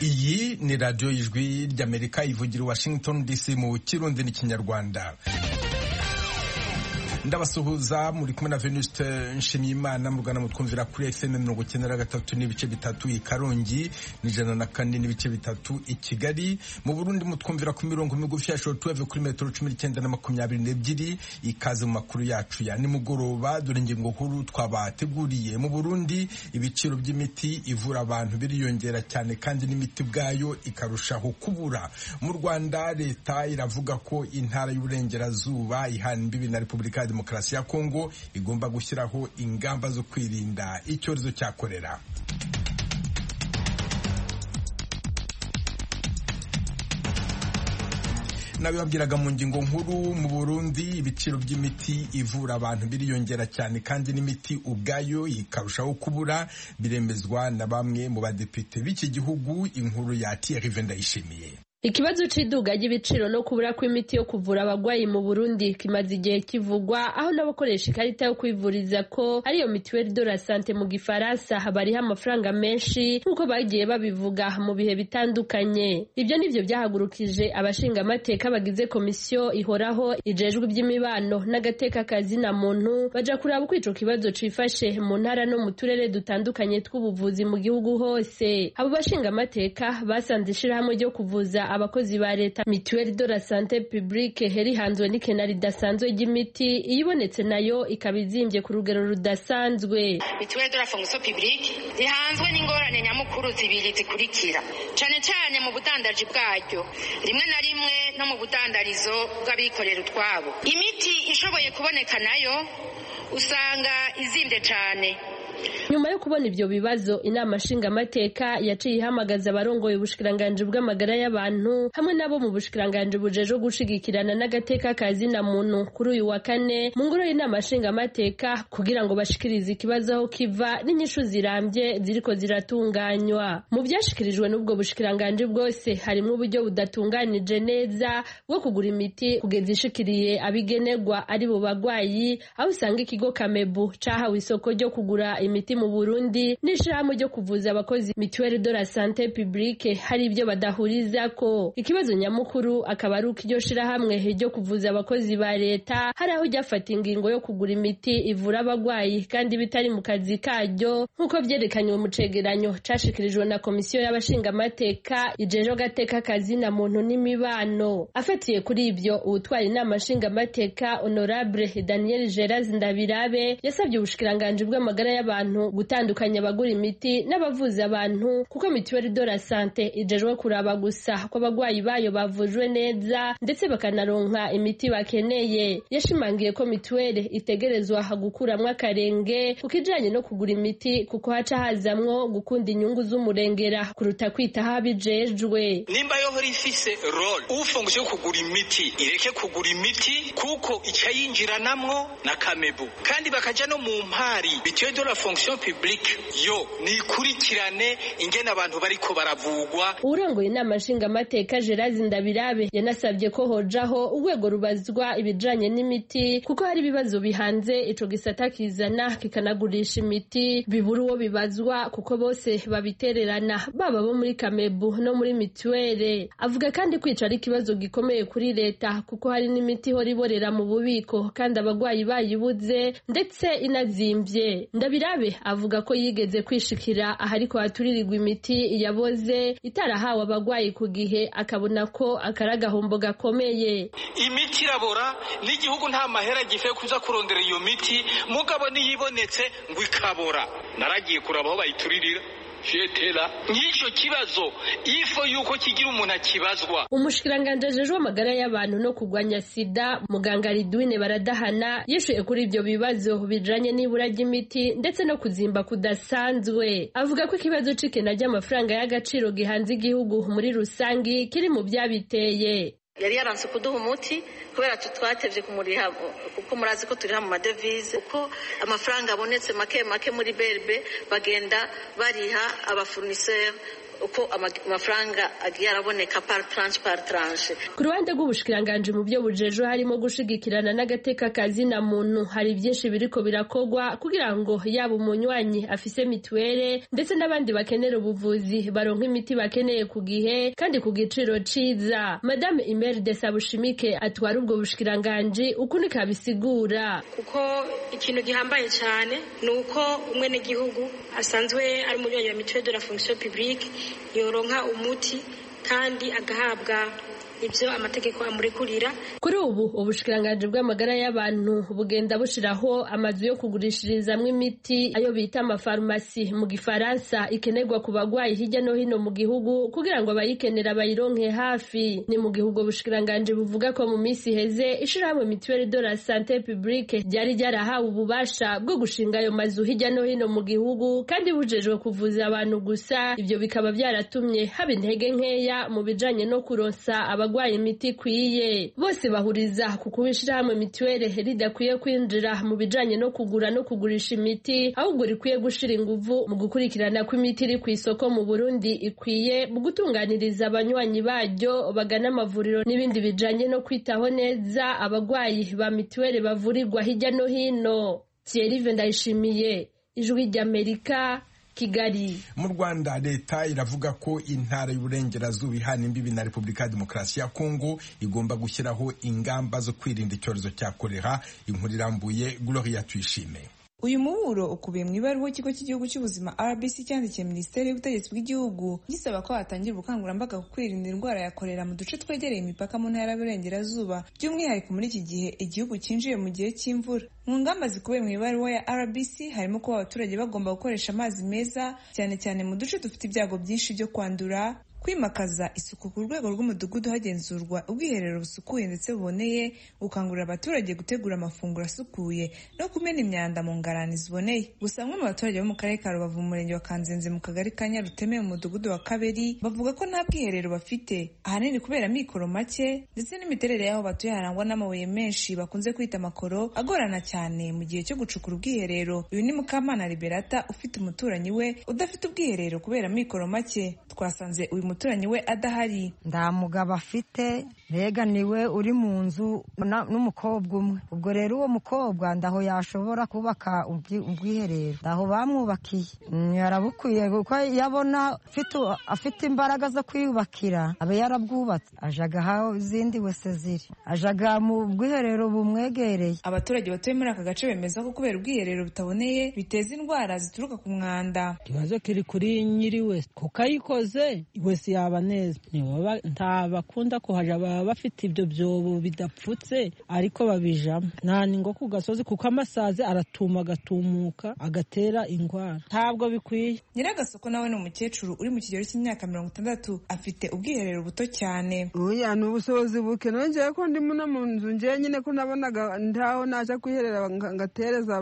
ni radiyo y'ijwi ry'amerika ivugira i washington dc mu kirundi n'ikinyarwanda ndabasuhuza muri kumwe na venuste nshimiyimana mu rwanda mutwumvira kuri fm mirongo icyenda na gatatu n'ibice bitatu i karongi n'ijana na kane n'ibice bitatu i kigali mu burundi mutwumvira ku mirongo migufi ya shoro tuweve kuri metero cumi n'icyenda na makumyabiri n'ebyiri ikaze mu makuru yacu ya nimugoroba dore ingingo nkuru twabateguriye mu burundi ibiciro by'imiti ivura abantu biriyongera cyane kandi n'imiti ubwayo ikarushaho kubura mu rwanda leta iravuga ko intara y'uburengerazuba ihana imbibi na repubulika ya demokarasi ya kongo igomba gushyiraho ingamba zo kwirinda icyorezo cya korera nabibabwiraga mu ngingo nkuru mu burundi ibiciro by'imiti ivura abantu biriyongera cyane kandi n'imiti ubwayo ikarushaho kubura biremezwa na bamwe mu badepite b'iki gihugu inkuru ya tiyarive ndayishimiye Ikibazo c'iduga ry'ibiciro no kubura kw'imiti yo kuvura abagwayi mu Burundi kimaze igihe kivugwa aho n'abakoresha ikarita yo kwivuriza ko ariyo mituelle de la santé mu gifaransa habariho amafaranga menshi nk'uko bagiye babivuga mu bihe bitandukanye. Ibyo nivyo byahagurukije abashinga amateka bagize komisiyo ihoraho ijejwe iby'imibano n'agateka kazi na muntu baja kuraba uko ico kibazo cifashe mu ntara no mu turere dutandukanye tw'ubuvuzi mu gihugu hose. Abo bashinga amateka basanze ishirahamwe ryo kuvuza abakozi ba leta mituelle de la santé publique herihanzwe n'ikenari ridasanzwe ry'imiti iyibonetse nayo ikaba izimbye ku rugero rudasanzwe mituelle de la fonction publique rihanzwe n'ingorane nyamukuru zibiri zikurikira cane cane mu budandaji bwaryo rimwe na rimwe no mu budandarizo bw'abikorera utwabo imiti ishoboye kuboneka nayo usanga izimvye cane nyuma yo kubona ivyo bibazo inama nshingamateka yaciye ihamagaza abarongoye ubushikiranganji bw'amagara y'abantu hamwe n'abo mu bushikiranganji bujejwe gushigikirana n'agateka kazi na muntu kuri uyu wa kane mu ngoro y'inama nshingamateka kugira ngo bashikirize ikibazo aho kiva n'inyishu zirambye ziriko ziratunganywa mu vyashikirijwe n'ubwo bushikiranganji bwose harimwo uburyo budatunganije neza bwo kugura imiti kugeza ishikiriye abigenerwa ari bo bagwayi aho usanga ikigo kamebu cahawe isoko ryo kugura imiti mu Burundi n'ishirahamwe ryo kuvuza abakozi mituelle de la santé publique hari ibyo badahuriza ko ikibazo nyamukuru akaba ari uko iryo shirahamwe ryo kuvuza abakozi ba leta hari aho ryafata ingingo yo kugura imiti ivura abagwayi kandi bitari mu kazi karyo nk'uko vyerekanywe mu cegeranyo cashikirijwe na komisiyo y'abashingamateka ijejwe agateka kazi na muntu n'imibano afatiye kuri ibyo uwutwara inama nshingamateka honorable daniel geraz ndabirabe yasabye ubushikiranganji bw'amagara y'abantu abantu gutandukanya abagura imiti n'abavuza abantu kuko mituweli de la sante ijejwe kuraba gusa ko abagwayi bayo bavujwe neza ndetse bakanaronka imiti bakeneye yashimangiye ko mituweli itegerezwa gukuramwo akarenge ku kijanye no kugura imiti kuko haca hazamwo gukunda inyungu z'umurengera kuruta kwita habijejwe nimba yohora ifise role ufungushije yo kugura imiti ireke kugura imiti kuko icayinjiranamwo na kamebu kandi bakaja no mu mpari mituweli de la fonction publique yo nikurikirane ingene abantu bariko baravugwa urongoye inama nshingamateka Gerard Ndabirabe yanasabye ko hojaho urwego rubazwa ibijanye n'imiti kuko hari ibibazo bihanze ico gisata kizana kikanagurisha imiti bibura uwo bibazwa kuko bose babitererana baba bo muri Kamebu no muri mituwere avuga kandi kwica ari ikibazo gikomeye kuri leta kuko hari n'imiti ihora iborera mu bubiko kandi abagwayi bayibuze ndetse inazimvye Ndabirabe avuga ko yigeze kwishikira ahariko haturirirwa imiti yaboze itarahawe abagwayi ku gihe akabona ko akaragahombo gakomeye imiti irabora n'igihugu nta mahera gife kuza kurondera iyo miti mugabo niyibonetse ngo ikabora naragiye kuraba aho bayituririra jetera nk'icyo kibazo ifo yuko kigira umuntu akibazwa umushikiranganji ajejwe amagara y'abantu no kugwanya sida muganga ridwine baradahana yishuye kuri ibyo bibazo bijanye n'ibura ry'imiti ndetse no kuzimba kudasanzwe avuga ko ikibazo c'ikena ry'amafaranga y'agaciro gihanze igihugu muri rusangi kiri mu byabiteye yari yaranse kuduha umuti kubera twatevye kumuriha kuko murazi ko turiha mu madevize uko amafaranga abonetse make make muri berbe bagenda bariha abafournisseur uko ama- amafaranga agiye araboneka par tranche par tranche ku ruhande rw'ubushikiranganje mu byo bujejo harimo gushigikirana n'agateka ka zina muntu hari byinshi biriko birakogwa kugira ngo yaba umunywanyi afise mituwere ndetse n'abandi bakenera ubuvuzi baronka imiti bakeneye ku gihe kandi ku giciro ciza madame imerde sabushimike atwara ubwo bushikiranganje uku niko abisigura kuko ikintu gihambaye cyane ni uko umwenegihugu asanzwe ari umunywanyi wa mituweli de la fonction publique yoronka umuti kandi agahabwa ibyo amategeko amurekurira Kuri ubu ubushikiranganje bw'amagara y'abantu bugenda bushiraho amazu yo kugurishirizamwo imiti ayo bita amafarumasi mu gifaransa ikenerwa ku bagwayi hirya no hino mu gihugu kugira ngo abayikenera bayironke hafi ni mu gihugu ubushikiranganje buvuga ko mu minsi iheze ishirahamwe mituweli de la sante publique ryari ryarahawe ububasha bwo gushinga ayo mazu hirya no hino mu gihugu kandi bujejwe kuvuza abantu gusa ivyo bikaba byaratumye haba intege nkeya mu bijanye no kuronsa abagwaye imiti ikwiye bose bahuriza ku kuba ishirahamwe mituweli ridakwiye kwinjira mu bijanye no kugura no kugurisha imiti ahubwo rikwiye gushira inguvu mu gukurikirana kw'imiti iri ku isoko mu Burundi ikwiye mu gutunganiriza abanywanyi baryo bagana amavuriro n'ibindi bijanye no kwitaho neza abagwayi ba mituweli bavurirwa hirya no hino Thierry Vendayishimiye ijwi ry'Amerika Kigali mu rwanda leta iravuga ko intara y'uburengerazuba ihana imbibi na repubulika ya demokarasi ya kongo igomba gushyiraho ingamba zo kwirinda icyorezo cya korera inkuru irambuye gloria tuyishime uyu muburo ukubiye mu ibaruwa ikigo cy'igihugu cy'ubuzima rbc cyandikiye minisiteri y'ubutegetsi bw'igihugu gisaba ko hatangira ubukangurambaga ku kwirinda indwara ya korera mu duce twegereye imipaka mu ntara y'uburengerazuba by'umwihariko muri iki gihe igihugu cyinjiye mu gihe cy'imvura mu ngamba zikubiye mu ibaruwa ya rbc harimo kuba abaturage bagomba gukoresha amazi meza cyane cyane mu duce dufite ibyago byinshi byo kwandura kwimakaza isuku ku rwego rw'umudugudu hagenzurwa ubwiherero busukuye ndetse buboneye gukangurira abaturage gutegura amafunguro asukuye no kumena imyanda mu ngarani ziboneye gusa bamwe mu baturage bo mu karere ka rubavu mu murenge wa kanzenze mu kagari ka nyaruteme mu mudugudu wa kabiri bavuga ko nta bwiherero bafite ahanini kubera amikoro make ndetse n'imiterere y'aho batuye harangwa n'amabuye menshi bakunze kwita amakoro agorana cyane mu gihe cyo gucukura ubwiherero uyu ni mukamana liberata ufite umuturanyi we udafite ubwiherero kubera amikoro make twasanze uyu muturanyi we adahari nta mugabo afite mbega niwe uri mu nzu na- n'umukobwa umwe ubwo rero uwo mukobwa ndaho yashobora kubaka ubwi- ubwiherero ndaho bamwubakiye Mm, yarabukwiye kuko iyo abona afite- afite imbaraga zo kwiyubakira aba yarabwubatse ajaga aho izindi wese ziri ajaga mu bwiherero bumwegereye abaturage batuye muri aka gace bemeza ko kubera ubwiherero butaboneye biteza indwara zituruka ku mwanda ikibazo kiri kuri nyiri wese kuko ayikoze wese yaba neza Ntibaba- nta bakunda kuhaja baba bafite ibyo byobo bidapfutse ariko babijamo nta ningo ku gasozi kuko amasazi aratuma agatumuka agatera indwara ntabwo bikwiye nyiragasoko nawe ni umukecuru uri mu kigero cy'imyaka mirongo itandatu afite ubwiherero buto cyane oya ni ubushobozi buke nongeye ko ndimo no mu nzu njye nyine ko nabonaga ntaho naja kwiherera nga- ngatereza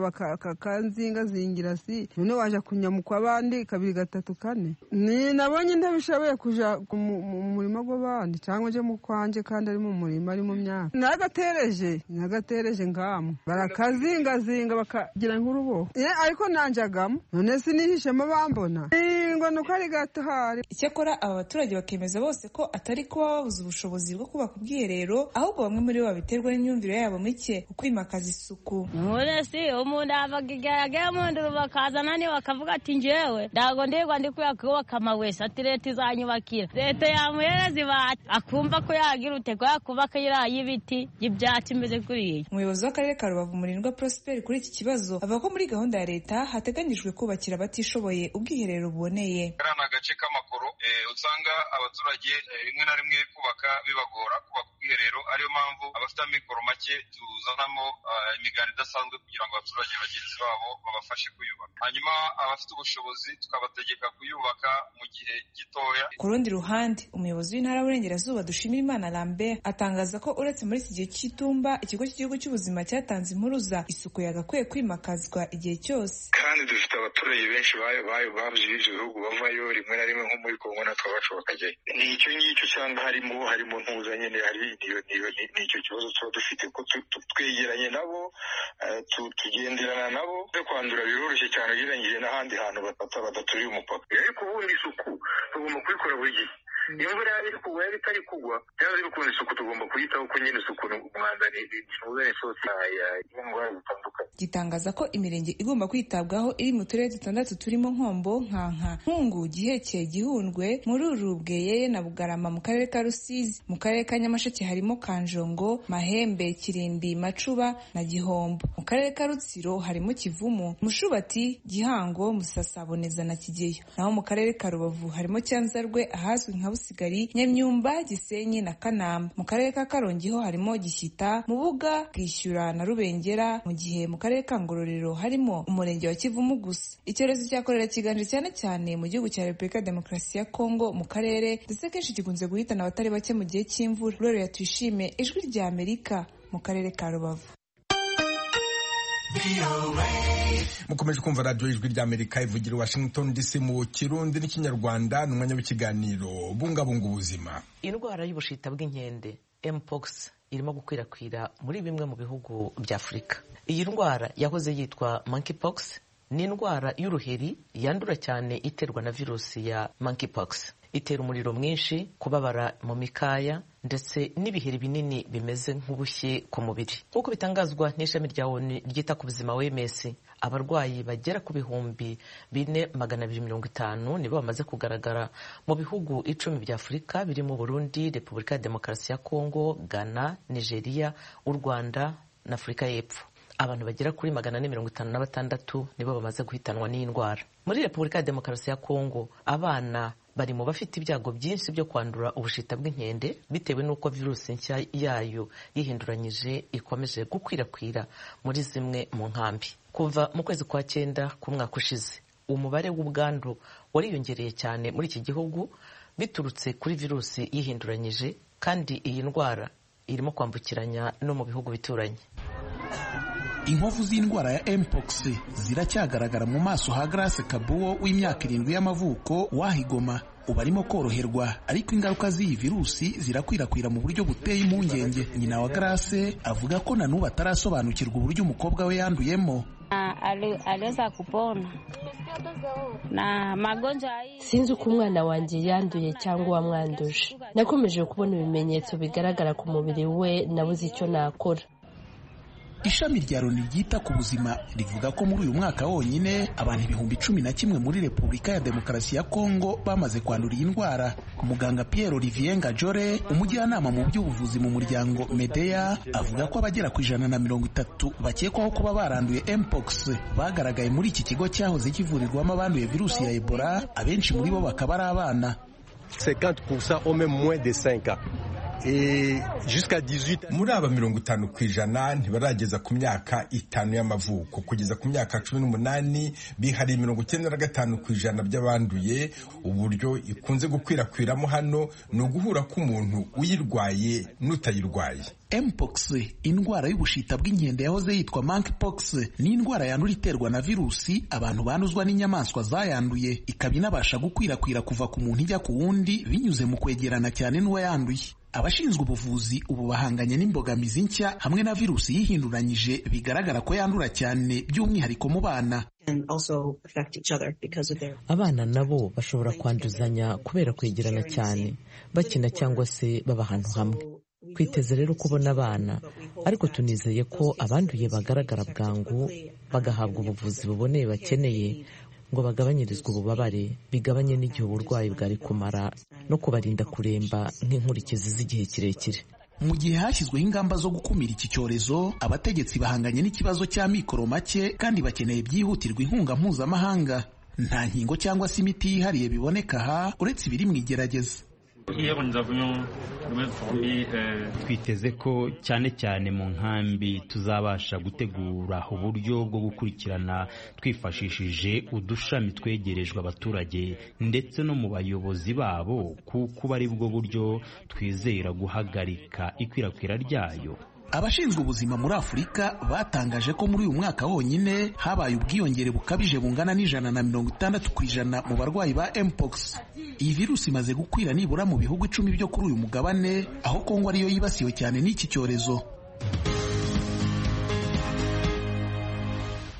bakakanzingazingira si none waja kunyamukwa abandi kabiri gatatu kane ni nabonye ndabishoboye kuja ku mu mu murima gw'abandi cyangwa nje mu kwanjye kandi ari mu murima ari mu myaka nagatereje nagatereje ngamwe barakazingazinga bakagira nk'uruboho Eh, ariko nanjagamo none sinihishemo bambona Eh, ngo ni uko ari gato hari icyakora aba baturage bakemeza bose ko atari kuba babuze ubushobozi bwo kubaka ubwiherero ahubwo bamwe muri bo babiterwa n'imyumvire yabo mike ku kwimakaza isuku Ule si umuntu avagigerageye umuntu bakazana ni bakavuga ati njyewe ntabwo ndirwa ndi kubaka amawese ati leta izanyubakira leta yamuhereza ibati akumva ko yagira uteko yakubaka iriya y'ibiti y'ibyatsi imeze kuriya umuyobozi w'akarere ka rubavu umurindwa prosper kuri iki kibazo avuga ko muri gahunda ya leta hateganyijwe kubakira abatishoboye ubwiherero buboneye kariya ni agace k'amakoro eh, usanga abaturage eh, rimwe na rimwe kubaka bibagora kubaka ubwiherero ariyo mpamvu abafite amikoro make tuzanamo ah, imiganda idasanzwe kugira ngo abaturage bagenzi babo babafashe kuyubaka hanyuma abafite ubushobozi tukabategeka kuyubaka mu gihe gitoya ku rundi ruhande umuyobozi w'intara y'uburengerazuba dushimira imana lambert atangaza ko uretse muri iki gihe cy'itumba ikigo cy'igihugu cy'ubuzima cyatanze impuruza isuku yagakwiye kwimakazwa igihe cyose kandi dufite abaturage benshi babuze ibyo bihugu bavayo rimwe na rimwe nko muri kongo natwe abacu bakajyayo ni icyo ngicyo cyangwa harimo harimo ntuza nyine hari ni icyo kibazo tuba dufite ko twegeranye nabo tugenderana nabo byo kwandura biroroshye cyane ugereranyije n'ahandi hantu batata badaturiye umupaka ariko ubundi isuku tugomba kubikora buri gihe imvura yaba iri kugwa yaba itari kugwa byaba biri kubona isuku tugomba kuyitaho ko nyine isuku umwanda ni ikibazo isose y'indwara zitandukanye gitangaza ko imirenge igomba kwitabwaho iri mu turere dutandatu turimo nkombo nkanka nkungu gihekeye gihundwe mururu bweyeye na bugarama mu karere ka rusizi mu karere ka nyamasheke harimo kanjongo mahembe kirimbi macuba na gihombo mu karere ka rutsiro harimo kivumu mushubati gihango musasaboneza na kigeyo naho mu karere ka rubavu harimo cyanzarwe ahazwi nka busigari nyamyumba gisenyi na kanamba mu karere ka karongi ho harimo gishyita mubuga bwishyura na rubengera mu gihe mu karere ka ngororero harimo umurenge wa kivumu gusa icyorezo cya korera kiganje cyane cyane mu gihugu cya repubulika ya demokarasi ya kongo mu karere ndetse kenshi gikunze guhitana abatari bake mu gihe cy'imvura rero tuyishime ijwi rya amerika mu karere ka rubavu mukomeje kumva radiyo ijwi ry'amerika ivugira washington dc mu kirundi n'ikinyarwanda ni umwanya w'ikiganiro bungabunga ubuzima indwara y'ubushita bw'inkende mpox irimo gukwirakwira muri bimwe mu bihugu bya afurika iyi ndwara yahoze yitwa monkeypox ni indwara y'uruheri yandura cyane iterwa na virusi ya monkeypox itera umuriro mwinshi kubabara mu mikaya ndetse n'ibiheri binini bimeze nk'ubushye ku mubiri nk'uko bitangazwa n'ishami rya onu ryita ku buzima wms abarwayi bagera ku bihumbi bine magana abiri mirongo itanu nibo bamaze kugaragara mu bihugu icumi bya afurika birimo burundi repubulika ya demokarasi ya kongo ghana nigeria u rwanda na afurika y'epfo abantu bagera kuri magana ane mirongo itanu na batandatu nibo bamaze guhitanwa n'iyi ndwara muri repubulika ya demokarasi ya kongo abana bari mu bafite ibyago byinshi byo kwandura ubushita bw'inkende bitewe n'uko virusi nshya yayo yihinduranyije ikomeje gukwirakwira muri zimwe mu nkambi kuva mu kwezi kwa cyenda k'umwaka ushize umubare w'ubwandu wariyongereye cyane muri iki gihugu biturutse kuri virusi yihinduranyije kandi iyi ndwara irimo kwambukiranya no mu bihugu bituranye inkovu z'indwara ya mpox ziracyagaragara mu maso ha Grace Kabuwo w'imyaka irindwi y'amavuko wahigoma ubu arimo koroherwa ariko ingaruka z'iyi virusi zirakwirakwira mu buryo buteye impungenge nyina wa Grace avuga ko na n'ubu atarasobanukirwa uburyo umukobwa we yanduyemo aliweza kupona na magonjwa hii. Sinzi uko umwana wanjye yanduye cyangwa uwamwanduje. Nakomeje kubona ibimenyetso bigaragara ku mubiri we, nabuze icyo nakora. ishami rya loni ryita ku buzima rivuga ko muri uyu mwaka wonyine abantu ibihumbi cumi na kimwe muri repubulika ya demokarasi ya kongo bamaze kwandura iyi ndwara muganga pierre olivier ngajore umujyanama mu by'ubuvuzi mu muryango medeya avuga ko abagera ku ijana na mirongo itatu bakekwaho kuba baranduye mpox bagaragaye muri iki kigo cyahoze kivurirwamo abanduye virusi ya ebola abenshi muri bo bakaba ari abana 50% au même moins de 5 ans. muri aba mirongo itanu ku ijana ntibarageza ku myaka itanu y'amavuko kugeza ku myaka cumi n'umunani bihariye mirongo icyenda na gatanu ku ijana by'abanduye uburyo ikunze gukwirakwiramo hano ni uguhura k'umuntu uyirwaye n'utayirwaye mpox indwara y'ubushita bw'inkende yahoze yitwa monkeypox ni indwara yandura iterwa na virusi abantu banduzwa n'inyamaswa zayanduye ikaba inabasha gukwirakwira kuva ku muntu ijya ku wundi binyuze mu kwegerana cyane n'uwayanduye abashinzwe ubuvuzi ubu bahanganye n'imbogamizi nshya hamwe na virusi yihinduranyije bigaragara ko yandura cyane by'umwihariko mu bana abana nabo bashobora kwanduzanya kubera kwegerana cyane bakina cyangwa se baba ahantu hamwe twiteze rero kubona abana ariko tunizeye ko abanduye bagaragara bwangu bagahabwa ubuvuzi buboneye bakeneye ngo bagabanyirizwe ububabare bigabanye n'igihe uburwayi bwari kumara no kubarinda kuremba nk'inkurikizi z'igihe kirekire mu gihe hashyizweho ingamba zo gukumira iki cyorezo abategetsi bahanganye n'ikibazo cya mikoro make kandi bakeneye byihutirwa inkunga mpuzamahanga nta nkingo cyangwa se imiti yihariye biboneka aha uretse ibiri mu igerageza twiteze ko cyane cyane mu nkambi tuzabasha gutegura uburyo bwo gukurikirana twifashishije udushami twegerejwe abaturage ndetse no mu bayobozi babo kuko ari bwo buryo twizera guhagarika ikwirakwira ryayo abashinzwe ubuzima muri afurika batangaje ko muri uyu mwaka wonyine habaye ubwiyongere bukabije bungana n'ijana na mirongo itandatu ku ijana mu barwayi ba mpox iyi virusi imaze gukwira nibura mu bihugu icumi byo kuri uyu mugabane aho kongo ariyo yibasiwe cyane n'iki cyorezo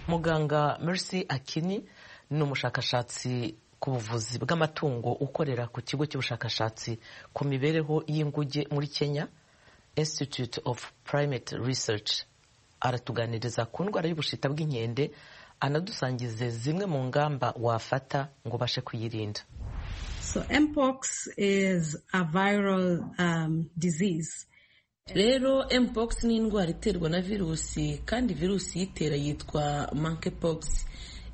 muganga mercy akini ni umushakashatsi ku buvuzi bw'amatungo ukorera ku kigo cy'ubushakashatsi ku mibereho y'inguge muri kenya institute of primate research aratuganiriza ku ndwara y'ubushita bw'inkende anadusangize zimwe mu ngamba wafata ngo ubashe kuyirinda rero mpox ni indwara iterwa na virusi kandi virusi iyitera yitwa monkeypox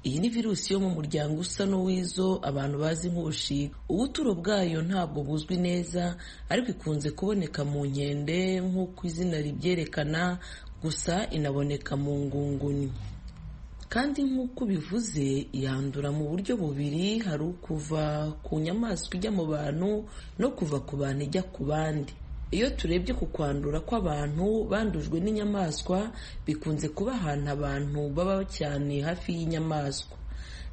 iyi ni virusi yo mu muryango usa n'uw'izo abantu bazi nk'ubushita ubuturo bwayo ntabwo buzwi neza ariko ikunze kuboneka mu nkende nk'uko izina ribyerekana gusa inaboneka mu ngunguni kandi nk'uko bivuze yandura mu buryo bubiri hari ukuva ku nyamaswa ijya mu bantu no kuva ku bantu ijya ku bandi iyo turebye ku kwandura kw'abantu bandujwe n'inyamaswa bikunze kuba ahantu abantu baba cyane hafi y'inyamaswa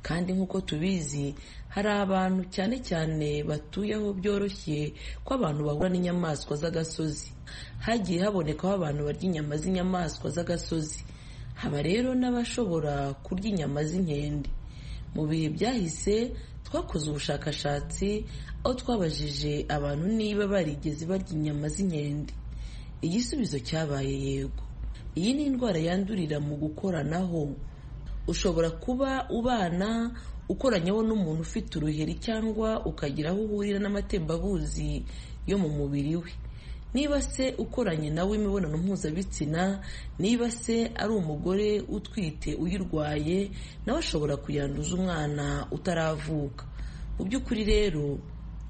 kandi nk'uko tubizi hari abantu cyane cyane batuye aho byoroshye ko abantu bahura n'inyamaswa z'agasozi hagiye habonekaho abantu barya inyama z'inyamaswa z'agasozi haba rero n'abashobora kurya inyama z'inkende mu bihe byahise twakoze ubushakashatsi aho twabajije abantu niba barigeze barya inyama z'inkende igisubizo cyabaye yego iyi ni indwara yandurira mu gukoranaho ushobora kuba ubana ukoranyeho n'umuntu ufite uruheri cyangwa ukagira aho uhurira n'amatembabuzi yo mu mubiri we niba se ukoranye nawe imibonano mpuzabitsina niba se ari umugore utwite uyirwaye nawe ashobora kuyanduza umwana utaravuka mu by'ukuri rero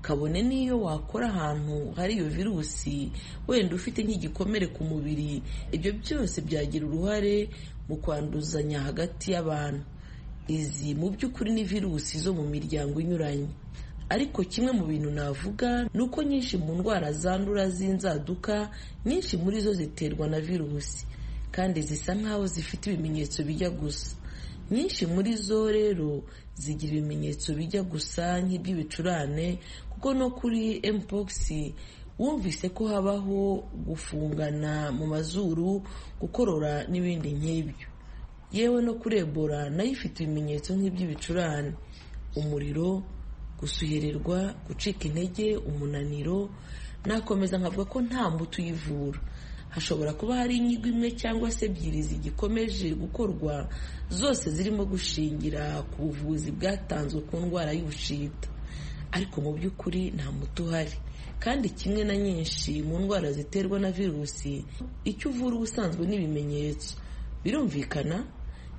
kabone n'iyo wakora ahantu hari iyo virusi wenda ufite nk'igikomere ku mubiri ibyo byose byagira uruhare mu kwanduzanya hagati y'abantu izi mu by'ukuri ni virusi zo mu miryango inyuranye ariko kimwe mu bintu navuga ni uko nyinshi mu ndwara zandura z'inzaduka nyinshi muri zo ziterwa na virusi kandi zisa nk'aho zifite ibimenyetso bijya gusa nyinshi muri zo rero zigira ibimenyetso bijya gusa nk'iby'ibicurane kuko no kuri mpox wumvise ko habaho gufungana mu mazuru gukorora n'ibindi nk'ibyo yewe no kurebora nayo ifite ibimenyetso nk'iby'ibicurane umuriro gusuhererwa gucika intege umunaniro nakomeza nkavuga ko nta mbuto uyivura hashobora kuba hari inyigo imwe cyangwa se ebyiri zigikomeje gukorwa zose zirimo gushingira ku buvuzi bwatanzwe ku ndwara y'ubushita ariko mu by'ukuri nta muti uhari kandi kimwe na nyinshi mu ndwara ziterwa na virusi icyo uvura ubusanzwe n'ibimenyetso birumvikana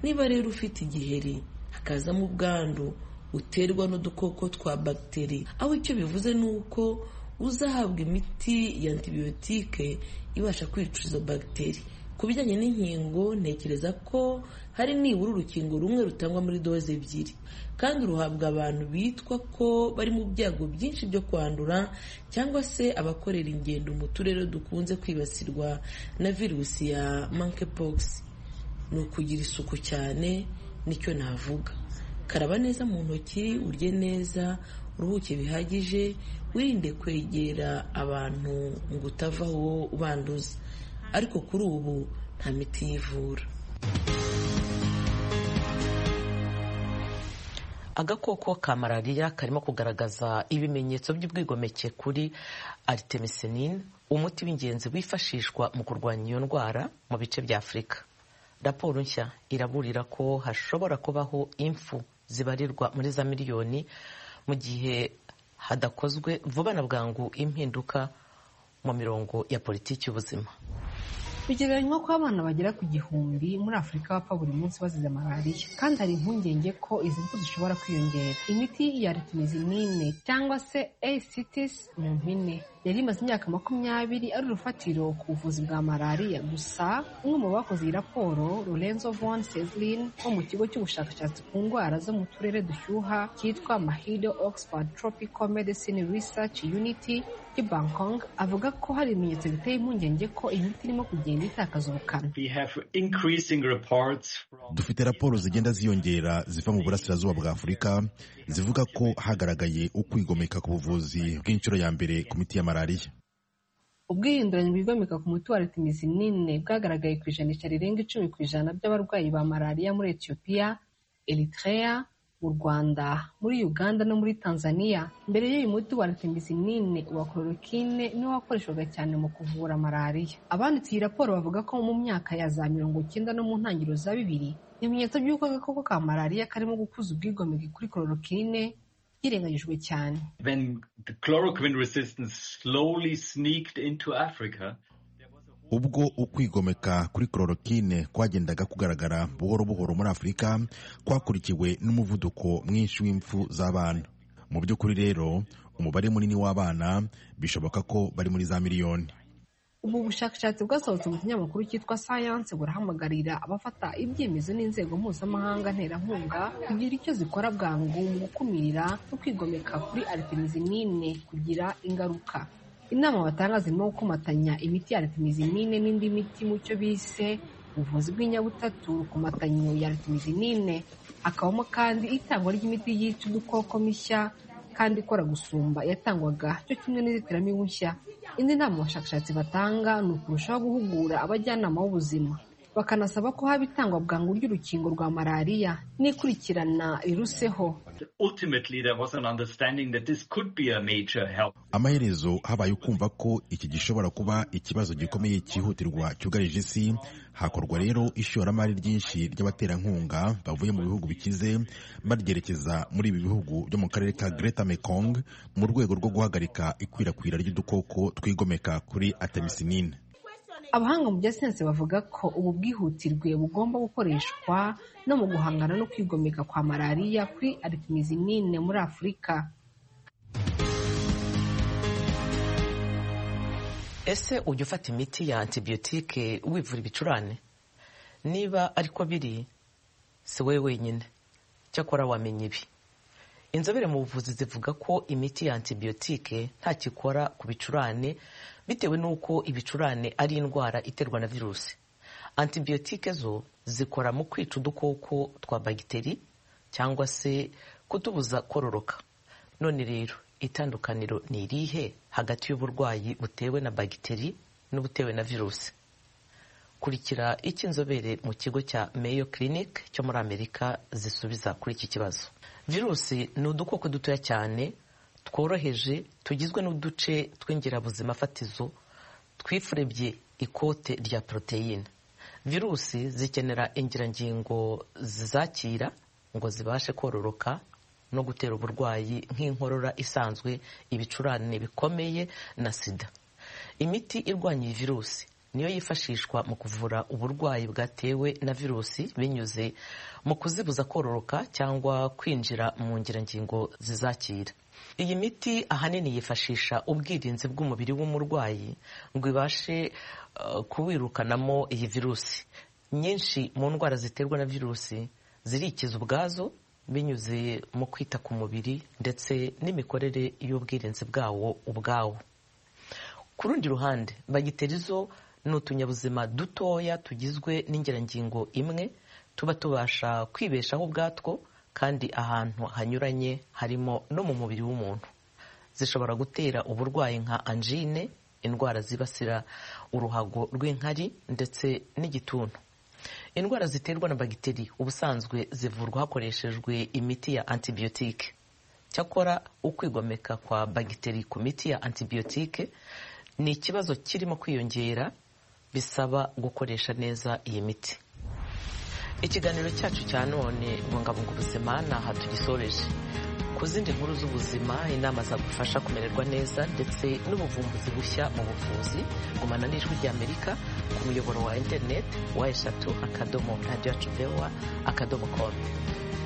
niba rero ufite igiheri hakazamo ubwandu uterwa n'udukoko twa bagiteri aho icyo bivuze ni uko uzahabwa imiti ya antibiyotike ibasha kwica izo bagiteri ku bijyanye n'inkingo ntekereza ko hari nibura urukingo rumwe rutangwa muri doze ebyiri kandi ruhabwa abantu bitwa ko bari mu byago byinshi byo kwandura cyangwa se abakorera ingendo mu turere dukunze kwibasirwa na virusi ya monkeypox ni ukugira isuku cyane nicyo navuga karaba neza mu ntoki urye neza uruhuke bihagije wirinde kwegera abantu ngo utavaho ubanduza ariko kuri ubu nta miti yivura agakoko ka malariya karimo kugaragaza ibimenyetso by'ubwigomeke kuri aritemesinine umuti w'ingenzi wifashishwa mu kurwanya iyo ndwara mu bice bya afurika raporo nshya iraburira ko hashobora kubaho impfu zibarirwa muri za miliyoni mu gihe hadakozwe vuba na bwangu impinduka mu mirongo ya politiki y'ubuzima bigereranywa ko abana bagera ku gihumbi muri afurika bapfa buri munsi bazize malariya kandi hari impungenge ko izi mfu zishobora kwiyongera imiti ya ritimezinine cyangwa se ACTs mu mpine yari imaze imyaka makumyabiri ari urufatiro ku buvuzi bwa malariya gusa umwe mu bakoze iyi raporo Lorenzo von Seslin wo mu kigo cy'ubushakashatsi ku ndwara zo mu turere dushyuha cyitwa Mahido Oxford Tropical Medicine Research Unity i Bangkok avuga ko hari ibimenyetso biteye impungenge ko imiti irimo kugenda itakaza ubukana dufite raporo zigenda ziyongera ziva mu burasirazuba bwa afurika zivuga ko hagaragaye ukwigomeka ku buvuzi bw'inshuro ya mbere ku miti ya malariya ubwihinduranye bwigomeka ku muti wa retimizinine bwagaragaye ku ijanisha rirenga icumi ku ijana by'abarwayi ba malariya muri etiyopiya eritrea mu rwanda muri uganda no muri tanzania mbere y'uyu muti wa retimizinine wa chloroquine niwo wakoreshwaga cyane mu kuvura malariya abanditse iyi raporo bavuga ko mu myaka ya za mirongo icyenda no mu ntangiriro za bibiri ibimenyetso by'uko agakoko ka malariya karimo gukuza ubwigomeke kuri chloroquine byirengagijwe cyane ubwo ukwigomeka kuri chloroquine kwagendaga kugaragara buhoro buhoro muri afurika kwakurikiwe n'umuvuduko mwinshi w'impfu z'abana mu by'ukuri rero umubare munini w'abana bishoboka ko bari muri za miliyoni ubu bushakashatsi bwasohotse mu kinyamakuru cyitwa science burahamagarira abafata ibyemezo n'inzego mpuzamahanga nterankunga kugira icyo zikora bwangu mu gukumira no kwigomeka kuri artemisinine kugira ingaruka inama batanga zirimo gukomatanya imiti ya artemisinine n'indi miti mu cyo bise ubuvuzi bw'inyabutatu komatanyo ya artemisinine hakabamo kandi itangwa ry'imiti yica udukoko mishya kandi ikora gusumba yatangwaga cyo kimwe n'inzitiramibu nshya indi nama abashakashatsi batanga ni ukurushaho guhugura abajyanama b'ubuzima bakanasaba ko haba itangwa bwangu ry'urukingo rwa malariya n'ikurikirana riruseho amaherezo habaye ukumva ko iki gishobora kuba ikibazo gikomeye cyihutirwa cyugarije isi hakorwa rero ishoramari ryinshi ry'abaterankunga bavuye mu bihugu bikize baryerekeza muri ibi bihugu byo mu karere ka Greater Mekong mu rwego rwo guhagarika ikwirakwira ry'udukoko twigomeka kuri artemisinine abahanga mu bya siyansi bavuga ko ubu bwihutirwe bugomba gukoreshwa no mu guhangana no kwigomeka kwa malariya kuri artemisinine muri afurika ese ujya ufata imiti ya antibiyotike wivura ibicurane niba ariko biri si wowe wenyine cyakora wamenya ibi inzobere mu buvuzi zivuga ko imiti ya antibiyotike ntakikora ku bicurane bitewe n'uko ibicurane ari indwara iterwa na virusi antibiyotike zo zikora mu kwica udukoko twa bagiteri cyangwa se kutubuza kororoka none rero itandukaniro ni irihe hagati y'uburwayi butewe na bagiteri n'ubutewe na virusi kurikira icyo inzobere mu kigo cya Mayo Clinic cyo muri Amerika zisubiza kuri iki kibazo virusi ni udukoko dutoya cyane tworoheje tugizwe n'uduce tw'ingirabuzima fatizo twifurebye ikote rya poroteyine virusi zikenera ingirangingo zizakira ngo zibashe kororoka no gutera uburwayi nk'inkorora isanzwe ibicurane bikomeye na sida imiti irwanya iyi virusi niyo yifashishwa mu kuvura uburwayi bwatewe na virusi binyuze mu kuzibuza kororoka cyangwa kwinjira mu ngirangingo zizakira iyi miti ahanini yifashisha ubwirinzi bw'umubiri w'umurwayi ngo ibashe uh, kuwirukanamo iyi virusi nyinshi mu ndwara ziterwa na virusi zirikiza ubwazo binyuze mu kwita ku mubiri ndetse n'imikorere y'ubwirinzi bwawo ubwawo ku rundi ruhande bagiteri zo ni utunyabuzima dutoya tugizwe n'ingerangingo imwe tuba tubasha kwibeshaho ubwatwo kandi ahantu hanyuranye harimo no mu mubiri w'umuntu zishobora gutera uburwayi nka anjine indwara zibasira uruhago rw'inkari ndetse n'igituntu indwara ziterwa na bagiteri ubusanzwe zivurwa hakoreshejwe imiti ya antibiyotike cyakora ukwigomeka kwa bagiteri ku miti ya antibiyotike ni ikibazo kirimo kwiyongera bisaba gukoresha neza iyi miti ikiganiro cyacu cya none bungabunga ubuzima ni aha tugisoreje ku zindi nkuru z'ubuzima inama zagufasha kumererwa neza ndetse n'ubuvumbuzi bushya mu buvuzi gumana n'ijwi ry'amerika ku muyoboro wa interineti wa eshatu akadomo radiyo acupewa akadomo komu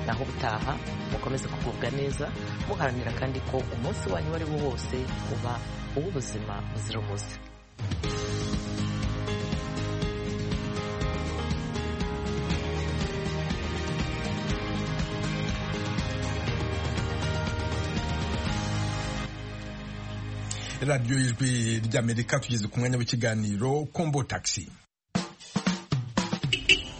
naho ubutaha mukomeze kugubwa neza muharanira kandi ko umunsi wanyu uwo ari wo wose uba uw'ubuzima buzira umuze radiyo y'ijwi ry'amerika tugeze ku mwanya w'ikiganiro kombo takisi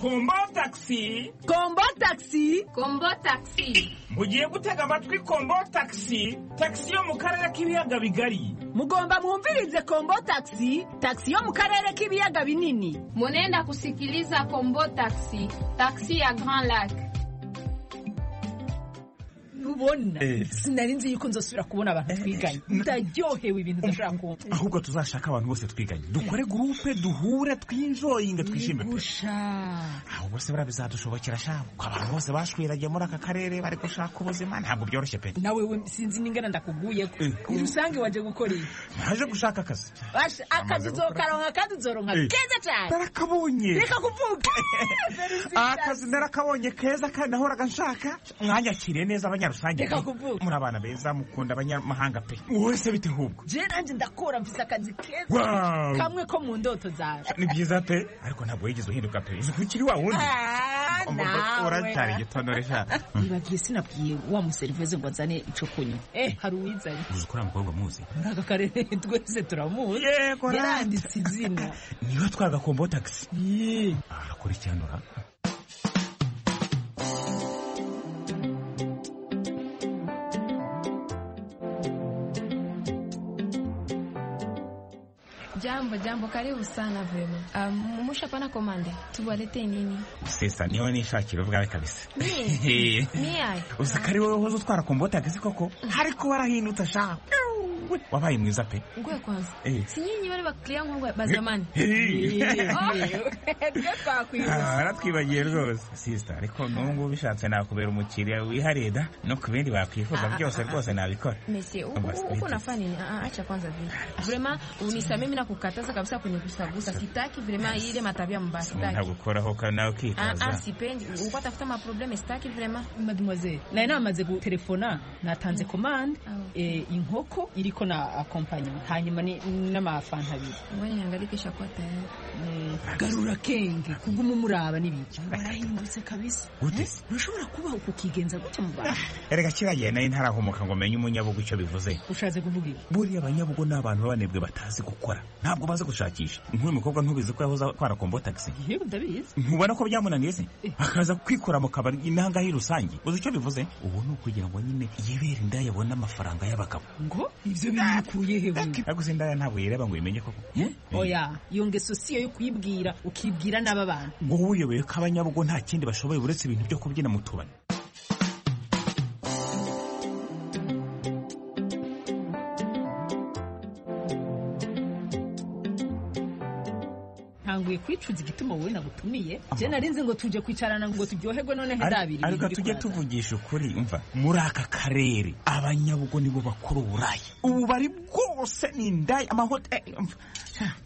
kombo takisi kombo takisi kombo takisi mugiye gutega amatwi kombo takisi takisi yo mu karere k'ibiyaga bigari mugomba mwumvirize kombo takisi takisi yo mu karere k'ibiyaga binini munenda kusikiliza kombo takisi takisi ya grand lac ubona sinari nzi yuko nzosubira kubona abantu twiganye ndaryohewe ibintu udashobora kumva ahubwo tuzashaka abantu bose twiganye dukore gurupe duhure twinjoyinga twishime pe ahubwo se buriya bizadushobokera sha ko abantu bose bashwiragiye muri aka karere bari gushaka ubuzima ntabwo byoroshye pe nawe we sinzi n'ingana ndakuguyeko irusange waje gukora iki naje gushaka akazi Basha- akazi uzokaronka kandi uzoronka Eh. keza cyane narakabonye reka kuvuga akazi narakabonye keza kandi nahoraga nshaka mwanyakiriye neza abanyarusange Reka pe. muri abana beza mukunda abanyamahanga pe wowe se bite hubwo je nanjye ndakora mfise akazi keza Wow. kamwe ko mu ndoto zawe ni byiza pe ariko ntabwo wigeze uhinduka pe uzi ko ukiri wa wundi Ah, nawe. uracyari igitondore sha nibagiye sinabwiye wa muserivisi ngo azane icyo kunywa eh hari uwizanye uzi ko uriya mukobwa muzi muri aka karere twese turamuzi ra. yaranditse izina niwe atwara agakombo tagisi arakurikiranura Jambo, jambo, karibu sana vema. Um, mushapana komande, tuwalete nini? sesa niwe nishakira ubwawe kabisa Mie? Mie? uzi ko ari wowe wahoze utwara kombo tagisi koko ariko warahindutse sha wabaye mwiza pe Ngwe kwanza. Eh. Si nyinyi wale baklia ngwe bazamani. Eh. Ngwe kwa Ah, baratwibagiye rwose sisita ariko n'ubu ngubu bishatse nakubera umukiriya wihariye da no ku bindi bakwifuza Ah, ah, byose ah, rwose ah. nabikora Messi, u- Basi, u- uko nafanya nini? Ah, ah, acha kwanza vile. Vrema, unisamee mimi nakukataza kabisa kwenye kusagusa. Sitaki vrema ile matabia mbaya. Sitaki. ntagukoraho kandi Ah, nawe ah, ukitaza sipendi. Uko atafuta maprobleme sitaki vrema. mademoiselle nari namaze gutelefona natanze komande eh, inkoko iriko na akompanyoma hanyuma ni- n'amafanta abiri Ngoja nihangaike shakuwa tayari. Mm, garura kenge kuguma umuraba n'ibiki warahindutse kabisa Gute? Eh, ntushobora kubaho kukigenza gutya mu bantu erega kiragiye nari ntarahomoka ngo menye umunyabugu icyo bivuze ushatse kuvuga iki buriya abanyabugo ni abantu b'abanebwe batazi gukora ntabwo bazi gushakisha nk'uyu mukobwa ntubizi ko yahoze atwara kombo tagisi yewe ndabizi ntubona ko byamunaniye se akaza kwikora mu kabari intangahe rusange uzi icyo bivuze ubu ni ukugira ngo nyine yibere indaya abone amafaranga y'abagabo ngo ibyo bimukuye he bundi ariko uzi indaya ntabwo yireba ngo uyimenye koko oya iyo ngeso siyo yo kuyibwira ukibwira n'aba bantu wowe uyoboye ko abanyabugo nta kindi bashoboye uretse ibintu byo kubyina mu tubari ntanguye kwicuza igituma wowe nagutumiye je nari nzi ngo tuje kwicarana ngo turyoherwe noneho ndabiri ariko tujye tuvugisha ukuri umva muri aka karere abanyabugo nibo bakora uburayi ububari bwose ni indaya amahoteli umva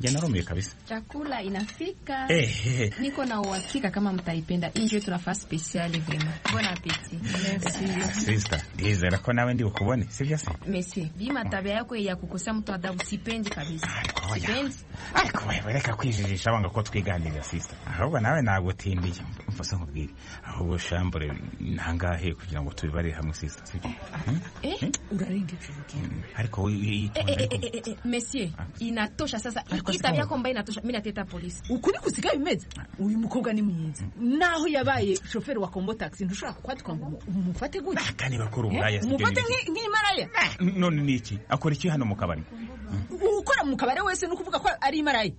njya narumiye kabisa Chakula inafika. Ehe. Niko na uhakika kama mtaipenda. Injwe tuna fasi spesiali vema. Bon appetit. Merci. sisita ndizera ko nawe ndi bukubone sibyo se Messi, bima tabia yako ya kukosea mtu adabu sipendi kabisa. Sipendi. ariko wewe reka kwijijisha banga ko twiganiriza sisita ahubwo nawe nagutindiye umva se nkubwire ahubwo shambure ntangahe kugira ngo tubibarire hamwe sisita sibyo Eh? Urarenga ijuru Mm, ariko we- we- Eh, yitonde eh, ariko- eh, eh, eh, Messi, inatosha sasa. Hii tabia yako mbaya inatosha. Mimi nateta polisi. ukuri kusigaye bimeze uyu mukobwa ni mwiza naho yabaye shoferi wa kombo taxi ntushobora kukwatika ngo umufate gutya kandi bakora uburaya Eh, sibyo umufate nki- n'ibiki? nk'imaraya none ni iki akora iki hano mu kabari ukora mu kabare wese ni ukuvuga ko ari imaraya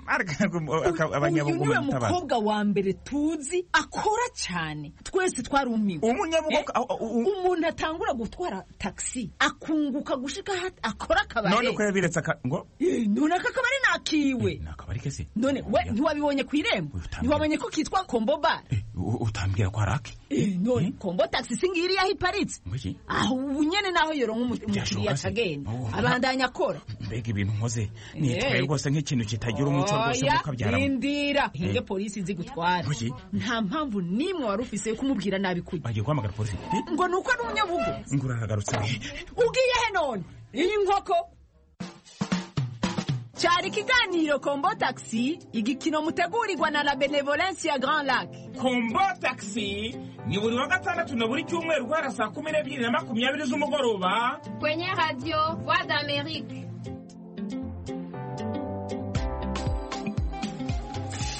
uyu abanyabugumu niwe mukobwa wa mbere tuzi akora cyane twese twarumiwe umuntu atangura gutwara taxi akunguka gushika aho akora akabare none ko yabiretse aka- ngo Eh, none aka kabari ni akiwe akabari ke se none we ntiwabibonye ku irembo ntiwabonye ko kitwa kombo bar U- utambwira ko hari ake Eh, none kombo taxi singiriya aho iparitse Ngwiki? aho ubu nyene naho yoronka umu- umukiriya se. akagenda Oh. abandanya akora mbega ibintu nkoze nitwaye Eh. rwose nk'ikintu kitagira umuco rwose nk'uko abyaramo indi umupira hinge polisi nzi gutwara Kuki? nta mpamvu n'imwe wari ufise yo kumubwira nabi kujya bagiye guhamagara polisi ngo ni uko ari umunyabugo ngo uraragarutse ugiye he none inkoko cyari ikiganiro kombo tagisi igikino mutegurirwa na la benevolence ya grand lac kombo tagisi ni buri wa gatandatu na buri cyumweru guhera saa kumi n'ebyiri na makumyabiri z'umugoroba Kwenye radio Voix d'Amérique.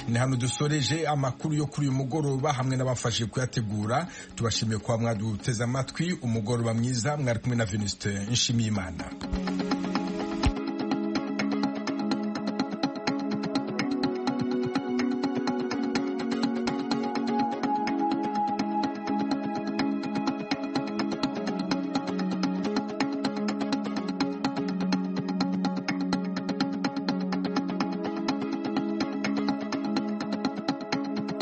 ni hano dusoreje amakuru yo kuri uyu mugoroba hamwe n'abafashe kuyategura tubashimiye kuba mwaduteze amatwi umugoroba mwiza mwari kumwe na venuste nshimiyimana